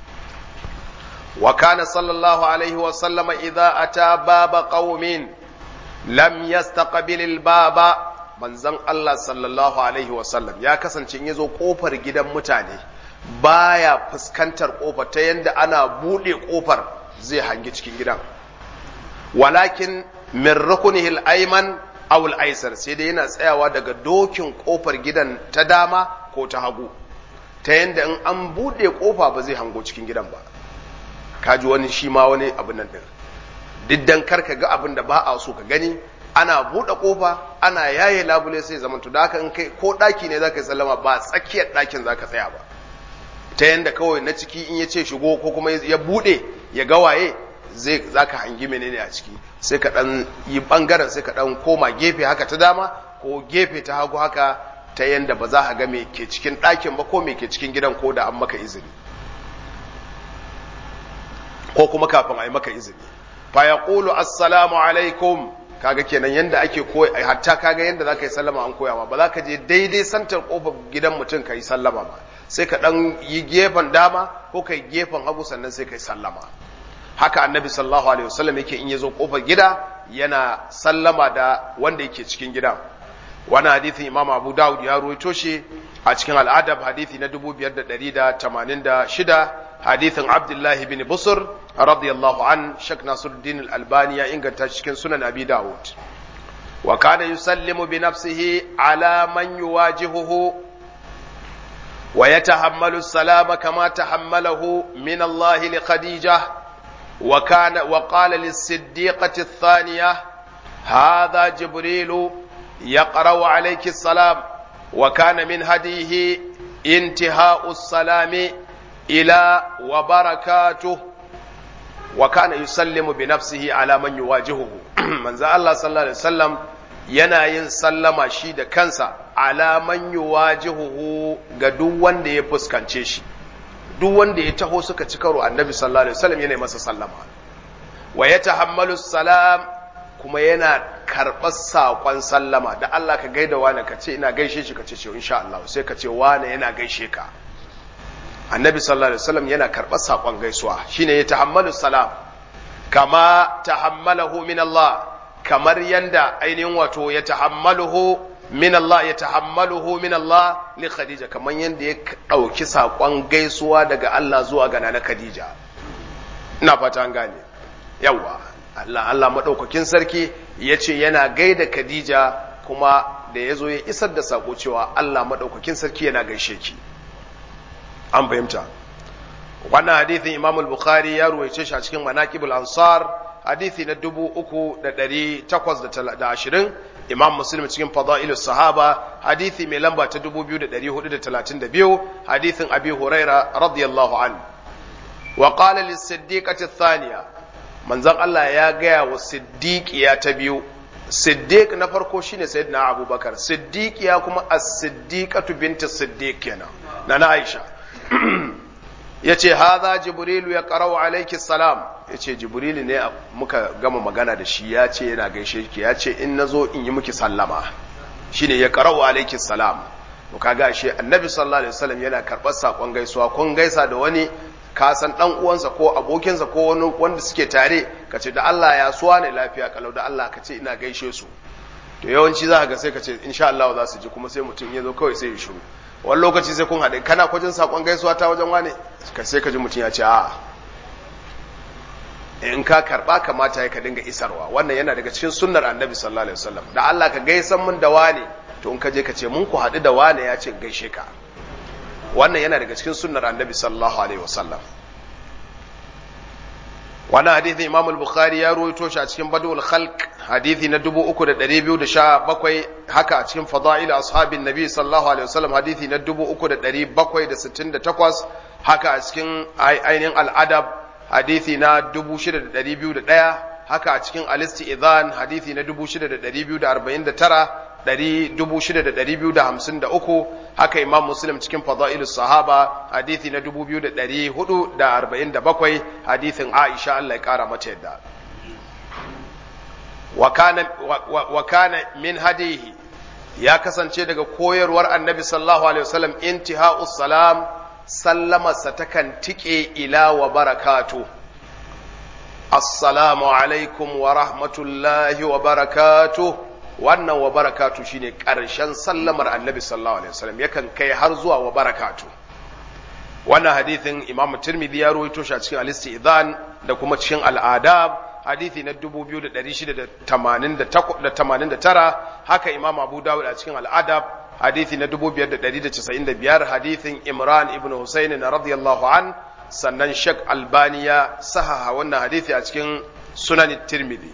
Speaker 1: wa kana sallallahu alaihi wa sallama idza ata baba qaumin lam yastaqbil al baba manzon Allah sallallahu alaihi wa sallam ya kasance in yazo kofar gidan mutane baya fuskantar kofar ta yanda ana bude kofar zai hangi cikin gidan walakin min rukunihi al ayman aw al aysar sai dai yana tsayawa daga dokin kofar gidan ta dama ko ta hagu ta yanda in an bude kofa ba zai hango cikin gidan ba kaji wani shi ma wani abin nan din diddan karka ga abin da ba a so ka gani ana buɗe ƙofa ana yaye labule sai zaman to da haka in kai ko ɗaki ne zaka yi sallama ba tsakiyar ɗakin zaka tsaya ba ta yanda kawai na ciki in ya ce shigo ko kuma ya buɗe ya ga waye zai zaka hangi menene a ciki sai ka ɗan yi ɓangaren sai ka ɗan koma gefe haka ta dama ko gefe ta hagu haka ta yanda ba za ka ga me ke cikin ɗakin ba ko me ke cikin gidan ko da an maka izini ko kuma kafin a yi maka izini fa yaqulu assalamu alaikum kaga kenan yanda ake koyi hatta kaga yanda zaka yi sallama an koya ma ba za ka je daidai santar kofar gidan mutum ka yi sallama ba sai ka dan yi gefen dama ko kai gefen hagu sannan sai ka yi sallama haka annabi sallallahu alaihi wasallam yake in yazo kofar gida yana sallama da wanda yake cikin gida wannan hadithin imam abu dawud ya ruwaito shi a cikin al'adab hadithi na 5186 hadithin abdullahi bin busur radiyallahu an shak nasiruddin al-albani ya inganta cikin sunan abi dawud wa kana yusallimu bi nafsihi ala man yuwajihuhu wa yatahammalu salama kama tahammalahu min Allah li khadijah wa kana wa qala lis-siddiqati ath-thaniyah hadha jibril يقرأ عليك السلام وكان من هديه انتهاء السلام إلى وبركاته وكان يسلم بنفسه على من يواجهه من ذا الله صلى الله عليه وسلم yana yin sallama shi da kansa alaman yuwajihuhu ga duk wanda ya fuskance shi duk wanda ya taho suka ci karo annabi sallallahu alaihi wasallam yana masa sallama wa yatahammalu salam kuma yana karɓar saƙon sallama da Allah ka gaida wane ka ce ina gaishe shi ka ce ce insha Allah sai ka ce wane yana gaishe ka annabi sallallahu alaihi wasallam yana karɓar saƙon gaisuwa shine ya tahammalu salam kama tahammalahu min Allah kamar yanda ainihin wato ya tahammaluhu min Allah ya tahammaluhu min Allah li Khadija kamar yanda ya ɗauki saƙon gaisuwa daga Allah zuwa ga na Khadija ina fata an gane yawa Allah Allah maɗaukakin sarki ya ce yana gaida Khadija kuma da ya zo ya isar da saƙo cewa Allah maɗaukakin sarki yana gaishe ki. An fahimta. Wannan hadithin Imam al-Bukhari ya ruwaice shi a cikin Manaqibul Ansar hadithi na dubu uku da ɗari takwas da ashirin Imam Muslim cikin Fada'ilus Sahaba hadithi mai lamba ta dubu biyu da ɗari hudu da talatin da biyu hadithin Abi Huraira radiyallahu an. Wa qala lis-siddiqati thaniya manzon Allah ya gaya wa siddiqiya ta biyu siddiq na farko shine sayyidina abubakar siddiqiya kuma as-siddiqatu binti siddiq kenan na na aisha yace hadha jibrilu ya qara'u alayki salam yace jibrilu ne muka gama magana da shi ya ce yana gaishe ki ya ce in nazo in yi miki sallama shine ya qara'u alayki salam to kaga shi annabi sallallahu alaihi wasallam yana karɓar sakon gaisuwa kun gaisa da wani ka san dan uwansa ko abokinsa ko wani wanda suke tare ka ce da Allah ya suwa ne lafiya kalau da Allah ka ce ina gaishe su to yawanci za ka ga sai ka ce insha Allah za su ji kuma sai mutum ya zo kawai sai ya shiru wani lokaci sai kun haɗe kana kwajin sakon gaisuwa ta wajen wane ka sai ka ji mutum ya ce a'a in ka karba kamata ya ka dinga isarwa wannan yana daga cikin sunnar annabi sallallahu alaihi wasallam da Allah ka gaisan mun da wane to in ka je ka ce mun ku haɗu da wane ya ce gaishe ka wannan yana daga cikin sunnar annabi sallallahu alaihi wasallam wannan hadithi imam al-bukhari ya ruwaito shi a cikin badul khalq hadithi na 3217 haka a cikin fada'il ashabin nabi sallallahu alaihi wasallam hadithi na 3768 haka a cikin ainihin al-adab hadithi na 6201 haka a cikin al-istizan hadithi na 6249 6,253 haka imam muslim cikin fada'ilus sahaba hadithi na 2,447 hadithin aisha Allah ya kara mata yadda wa kana min hadihi ya kasance daga koyarwar annabi sallallahu alaihi wasallam intiha'us salam sallamarsa takan tike ila wa barakatu assalamu alaikum wa rahmatullahi wa barakatuh wannan wa barakatu shine ƙarshen sallamar annabi sallallahu alaihi wasallam yakan kai har zuwa wa barakatu wannan hadithin imam tirmidhi ya rawaito shi a cikin al-istizan da kuma cikin al-adab hadithi na 2689 haka imam abu dawud a cikin al-adab hadithi na 5195 hadithin imran ibn husayn radiyallahu an sannan shek albani ya sahaha wannan hadithi a cikin sunan tirmidhi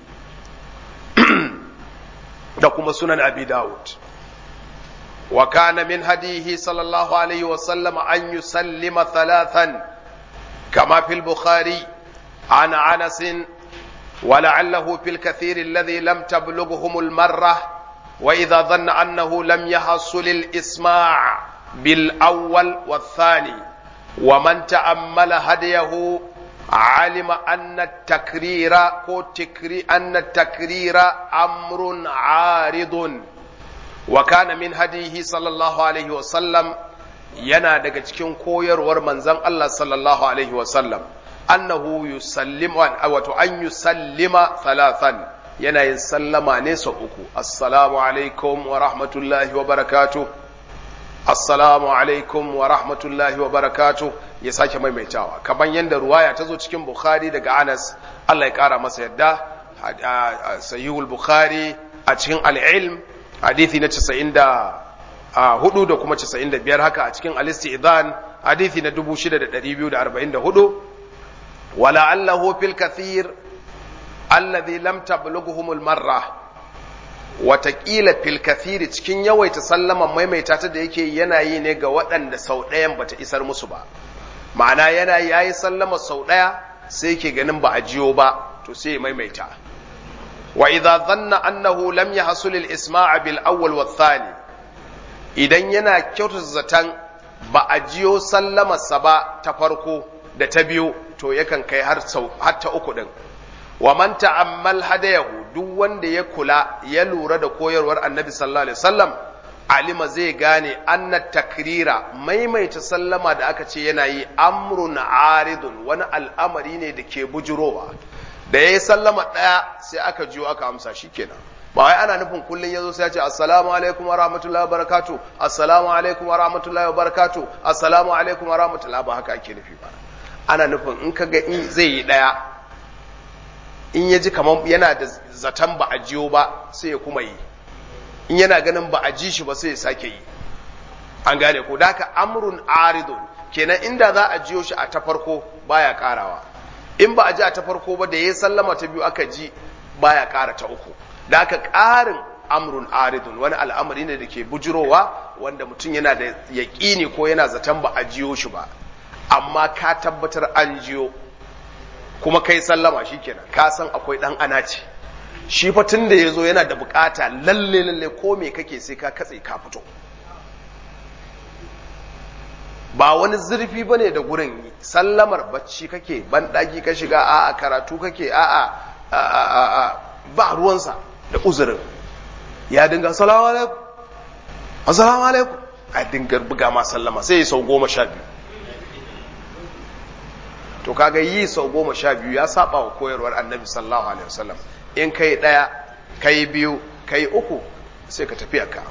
Speaker 1: da kuma sunan abi dawud wa kana min hadihi sallallahu alaihi wa sallam an yusallima thalathan kama fil bukhari an anas ولعله في الكثير الذي لم تبلغهم المرة وإذا ظن أنه لم يحصل الإسماع بالأول والثاني ومن تأمل هديه علم أن التكرير تكري أن التكرير أمر عارض وكان من هديه صلى الله عليه وسلم yana daga cikin koyarwar manzon Allah sallallahu alaihi wasallam annahu yusallim wato an yusallima thalathan yana yin sallama ne sau uku assalamu alaikum wa rahmatullahi wa barakatuh assalamu alaikum wa rahmatullahi wa barakatuh ya sake maimaitawa kamar yadda ruwaya ta zo cikin bukhari daga anas Allah ya kara masa yadda sahihul bukhari a cikin al'ilm hadithi na 94 da kuma 95 haka a cikin al-isti'dhan hadithi na 6244 wala allahu fil kathir alladhi lam tablughuhum al-marra watakila fil kathiri cikin yawaita sallaman maimaita ta da yake yana yi ne ga waɗanda sau ɗayan bata isar musu ba ma'ana yana yayi sallama sau ɗaya sai yake ganin ba a jiyo ba to sai ya maimaita wa idza dhanna annahu lam yahsul al isma'a bil awwal wa thani idan yana kyautata zatan ba a jiyo sallamarsa ba ta farko da ta biyu to yakan kai har sau har ta uku din wa man ta'ammal hadayahu duk wanda ya kula ya lura da koyarwar annabi sallallahu alaihi wasallam alima zai gane anna takrira maimaita sallama da aka ce yana yi amrun aridun wani al'amari ne da ke bujurowa da yayi sallama daya sai aka jiyo aka amsa shikenan ba wai ana nufin kullun yazo sai ya ce assalamu alaikum wa rahmatullahi wa barakatuh assalamu alaikum wa rahmatullahi wa barakatuh assalamu alaikum wa rahmatullahi ba haka ake nufi ba ana nufin in kaga in zai yi daya in ya ji kamar yana da zaton ba a jiyo ba sai ya kuma yi in yana ganin ba a ji shi ba sai ya sake yi an gane ko daka amrun aridun kenan inda za a jiyo shi a ta farko baya karawa in ba a ji a ta farko ba da ya sallama ta biyu aka ji baya kara ta uku daka karin amrun aridun wani al'amari ne da ke bujirowa wanda mutum yana da yaƙini ko yana zaton ba a jiyo shi ba amma ka tabbatar an jiyo kuma kai sallama shikenan ka san akwai dan ana ce shi fa tun da yazo yana da bukata lalle lalle ko me kake sai ka katse ka fito ba wani zurfi bane da gurin sallamar bacci kake ban daki ka shiga a a karatu kake a a ba ruwansa da uzurin ya dinga assalamu alaikum assalamu alaikum a dinga buga ma sallama sai ya sau goma sha biyu to kaga yi sau goma sha biyu ya saba wa koyarwar annabi sallallahu alaihi wasallam in kai ɗaya kai biyu kai uku sai ka tafi ka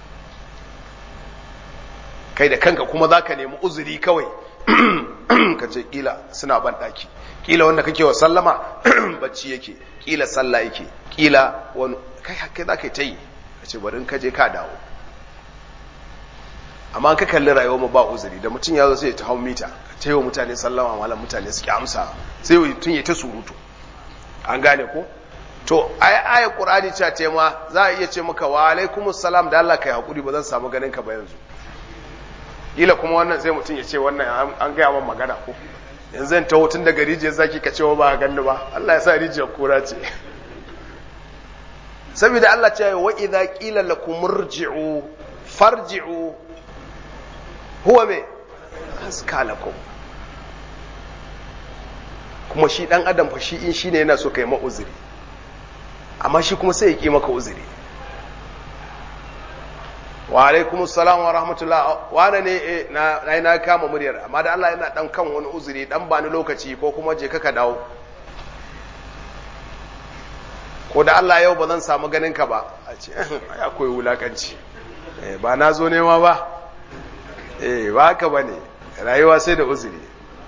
Speaker 1: kai da kanka kuma za ka nemi uzuri kawai ka ce kila suna ban ɗaki kila wanda kake wa sallama bacci yake kila sallah yake kila wani kai kai za ka yi ta yi ka ce bari in ka je ka dawo amma ka kalli rayuwar mu ba uzuri da mutum ya zo sai ya ta hau mita ta yi wa mutane sallama malam mutane suke amsa sai mutum ya ta surutu an gane ko to ai ayat qur'ani cewa ce ma za a iya ce maka wa alaikumus salam da Allah kai hakuri ba zan samu ganin ka ba yanzu kila kuma wannan sai mutum ya ce wannan an gaya man magana ko yanzu zan taho tun daga rijiyar zaki ka cewa ba ganni ba Allah ya sa rijiyar kura ce saboda Allah ce wa idza qila lakum irji'u farji'u huwa me haska lakum kuma shi dan adam fa shi in shine yana so kai ma uzuri amma shi kuma sai ya ki maka uzuri wa alaikum salam wa rahmatullah wane ne na na kama muryar amma da Allah yana dan kan wani uzuri dan ba ni lokaci ko kuma je ka dawo ko da Allah yau ba zan samu ganin ka ba a ce ai akwai wulakanci ba na zo nema ba eh ba haka bane rayuwa sai da uzuri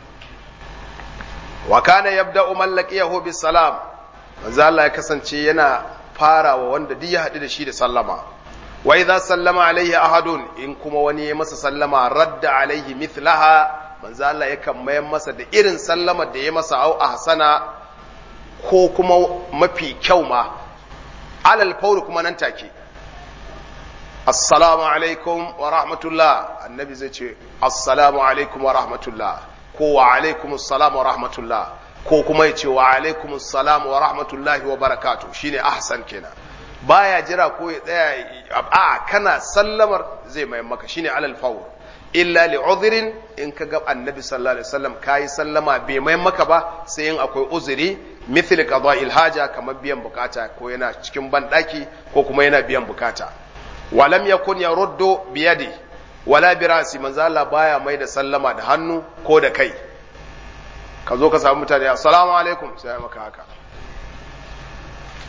Speaker 1: wa kana yabda'u man laqiyahu bis salam manzo Allah ya kasance yana farawa wanda duk ya haɗu da shi da sallama wa idza sallama alaihi ahadun in kuma wani ya masa sallama radda alaihi mithlaha manzo Allah yakan mayar masa da irin sallamar da ya masa au ahsana ko kuma mafi kyau ma alal fauri kuma nan take assalamu alaikum wa rahmatullah annabi zai ce assalamu alaikum wa rahmatullah ko wa alaikum assalam wa rahmatullah ko kuma ya ce wa alaikum assalam wa rahmatullahi wa barakatuh shine ahsan kenan baya jira ko ya tsaya a kana sallamar zai mai maka shine alal fawr illa li udhrin in ka ga annabi sallallahu alaihi wasallam kai sallama bai mai maka ba sai in akwai uzuri mithl qada'il haja kamar biyan bukata ko yana cikin bandaki ko kuma yana biyan bukata walam yakun yaruddu biyadi wala birasi manzo Allah baya mai da sallama da hannu ko da kai ka zo ka samu mutane assalamu alaikum sai maka haka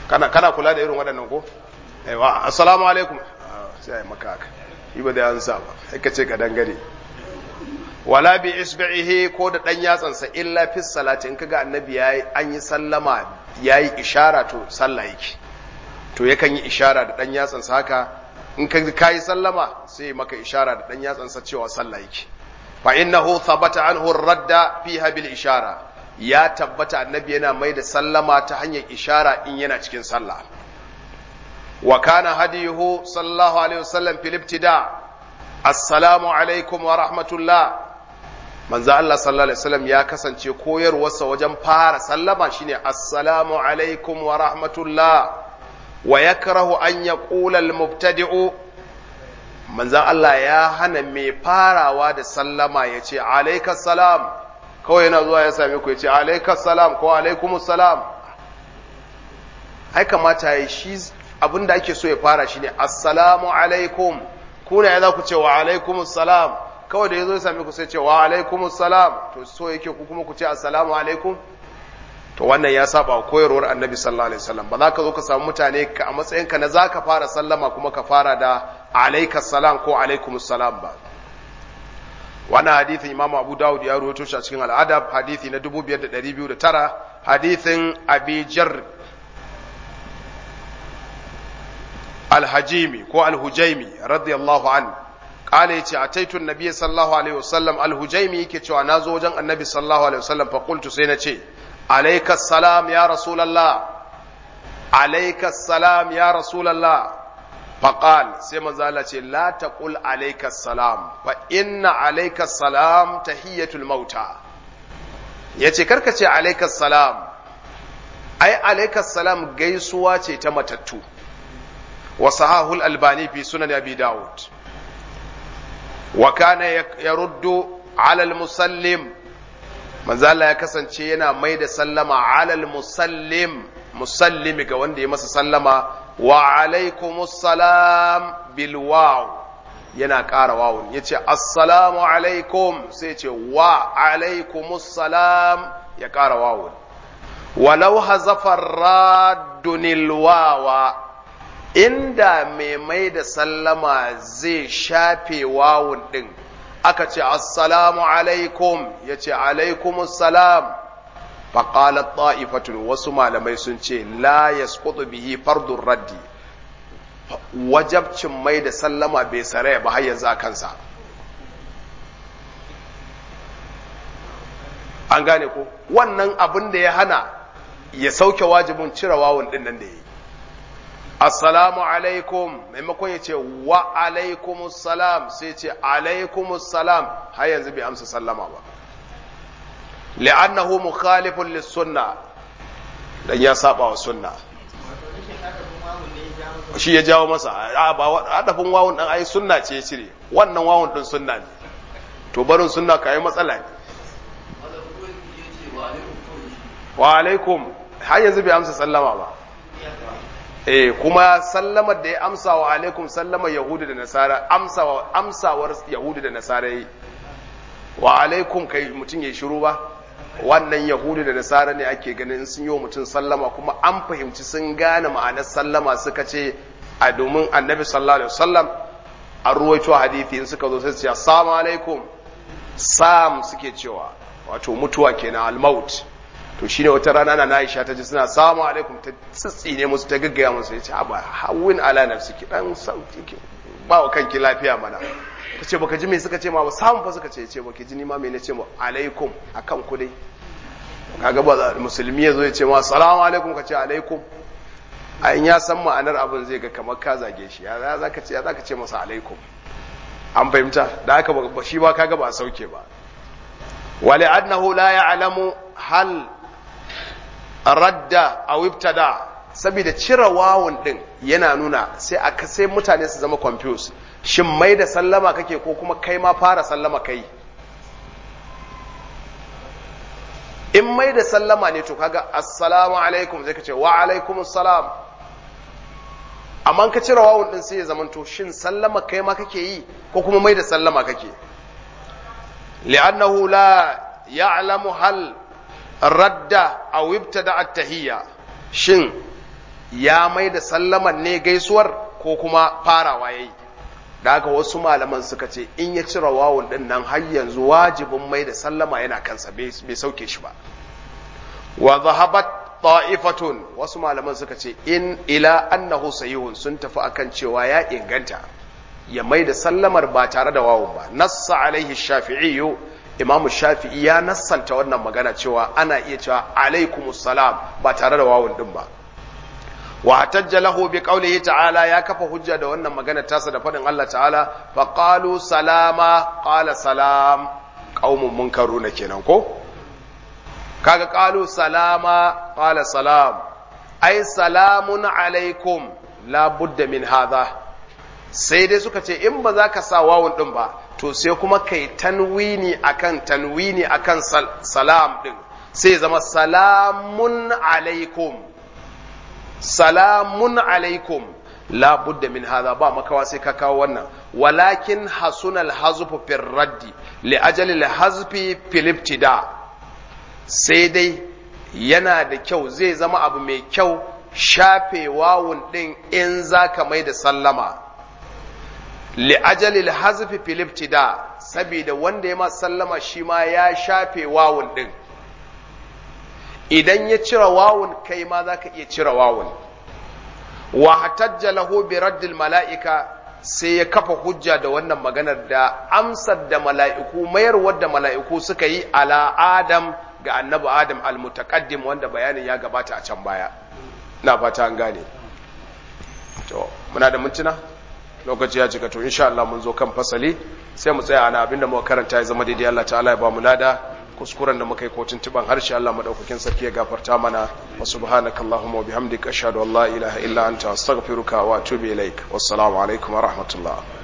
Speaker 1: kana kana kula da irin waɗannan ko aiwa assalamu alaikum sai ai maka haka shi ba da ansa ba sai ka ce ka dangare wala bi isbihi ko da dan yatsansa illa fi salati in kaga annabi yayi an yi sallama yayi ishara to sallah yake to yakan yi ishara da dan yatsansa haka in ka kai sallama sai maka ishara da dan yatsansa cewa sallah yake fa innahu thabata anhu radda fiha bil ishara ya tabbata annabi yana mai da sallama ta hanyar ishara in yana cikin sallah wa kana hadiyuhu sallallahu alaihi wasallam fil ibtida assalamu alaikum wa rahmatullah manzo Allah sallallahu alaihi wasallam ya kasance koyarwarsa wajen fara sallama shine assalamu alaikum wa rahmatullah wa yakrahu an yaqula al mubtadi'u manzo Allah ya hana mai farawa da sallama yace alaikas salam kawai yana zuwa ya same ku yace alaikas salam ko alaikumus salam ai kamata yi shi abinda ake so ya fara shine assalamu alaikum kuna ya za ku ce wa alaikumus salam kawai da ya zo ya same ku sai ce wa alaikumus salam to so yake ku kuma ku ce assalamu alaikum to wannan ya saba wa koyarwar annabi sallallahu alaihi wasallam ba za ka zo ka samu mutane ka a matsayinka na za ka fara sallama kuma ka fara da alaikas salam ko alaikumus salam ba wannan hadithin imamu abu dawud ya rawaito shi a cikin al'adab hadithi na 5209 hadithin abi jar alhajimi ko alhujaimi radiyallahu an kala yace ataitu annabi sallallahu alaihi wasallam alhujaimi yake cewa nazo wajen annabi sallallahu alaihi wasallam fa qultu sai nace alayka salam ya rasulullah alayka salam ya rasulullah fa qal sai manzo Allah ce la taqul alayka salam fa inna alayka salam tahiyatul mauta yace karka ce alayka salam ai alayka salam gaisuwa ce ta matattu وصحاه الألباني في سنن أبي داود وكان يرد على المسلم من زال يكسن شينا ميد سلم على المسلم مسلم كوان دي مس سلم وعليكم السلام بالواو yana ƙara wawun ya ce assalamu alaikum sai ce wa alaikumussalam ya ƙara wawun walau hazafar raddunil wawa inda mai mai da sallama zai shafe wawun ɗin aka ce assalamu alaikum ya ce alaikumussalam faƙalar ta'ifatun wasu malamai sun ce la ya bihi fardun raddi wajabcin mai da sallama bai saraya ba har yanzu a kansa an gane ko wannan abin da ya hana ya sauke wajibin cire wawun ɗin nan da ya yi assalamu alaikum maimakon ya ce wa alaikumus salam sai ce alaikumus salam har yanzu bai amsa sallama ba li'annahu mukhalifun lis-sunna dan ya saba wa sunna shi ya jawo masa a ba adafin wawun dan ai sunna ce ya cire wannan wawun din sunna ne to barin sunna kai matsala ne wa alaikum har yanzu bai amsa sallama ba eh kuma sallamar da ya amsa wa alaikum sallamar yahudu da nasara amsawa amsawar yahudu da nasara yi wa alaikum kai mutum ya shiru ba wannan yahudu da nasara ne ake ganin sun yi wa mutum sallama kuma an fahimci sun gane ma'anar sallama suka ce a domin annabi sallallahu alaihi wasallam an ruwaito hadithi in suka zo sai su ce assalamu alaikum sam suke cewa wato mutuwa kenan al-maut to shine wata rana na Aisha ta ji suna salamu alaikum ta tsitsine musu ta gaggaya musu ya ce ba hawin ala nafsiki dan sauki ki ba wa kanki lafiya mana ta ce baka ji me suka ce ma ba samu fa suka ce ce baki ji ni ma me ne ce ma alaikum akan ku dai kaga ba musulmi yazo ya ce ma assalamu alaikum ka ce alaikum a in ya san ma'anar abin zai ga kamar ka zage shi ya zaka ce ya zaka ce masa alaikum an fahimta da haka ba shi ba kaga ba a sauke ba wali annahu la ya'lamu hal radda a ibtada saboda cire wawun din yana nuna sai aka sai mutane su zama confused shin mai da sallama kake ko kuma kai ma fara sallama kai in mai da sallama ne to kaga assalamu alaikum zai ka ce wa alaikum salam amma ka cire wawun din sai ya zama to shin sallama kai ma kake yi ko kuma mai da sallama kake li'annahu la ya'lamu hal radda aw ibtada at-tahiyya shin ya mai da sallaman ne gaisuwar ko kuma farawa yayi da haka wasu malaman suka ce in ya cire wawun din nan har yanzu wajibin mai da sallama yana kansa bai sauke shi ba wa zahabat ta'ifatun wasu malaman suka ce in ila annahu sahihun sun tafi akan cewa ya inganta ya mai da sallamar ba tare da wawun ba nassa alaihi shafi'i imamu shafi'i ya nassanta wannan magana cewa ana iya cewa alaikumus salam ba tare da wawun din ba wa hatajja lahu bi qawlihi ta'ala ya kafa hujja da wannan magana tasa da fadin Allah ta'ala fa qalu salama qala salam qaumun munkaruna kenan ko kaga qalu salama qala salam ai salamun alaikum la budda min hadha sai dai suka ce in ba za ka sa wawun din ba to sai kuma kai tanwini akan tanwini akan salam din sai zama salamun alaikum salamun alaikum la budda min hadha ba makawa sai ka kawo wannan walakin hasunal hazfu fir raddi li ajali al hazfi fil ibtida sai dai yana da kyau zai zama abu mai kyau shafe wawun din in zaka mai da sallama li ajali al hazfi fil ibtida saboda wanda ya ma sallama shi ma ya shafe wawun din idan ya cire wawun kai ma za ka iya cire wawun wa hatajja lahu bi raddil mala'ika sai ya kafa hujja da wannan maganar da amsar da mala'iku mayarwar da mala'iku suka yi ala adam ga annabi adam almutaqaddim wanda bayanin ya gabata a can baya na fata an gane to muna da mintuna lokaci ya cika to insha Allah mun zo kan fasali sai mu tsaya ana abinda muka karanta ya zama daidai Allah ta'ala ya ba mu lada kuskuren da muka yi ko tuntuban harshe Allah madaukakin sarki ya gafarta mana wa subhanakallahumma wa bihamdika ashhadu an la ilaha illa anta astaghfiruka wa atubu ilaik wassalamu alaikum wa rahmatullah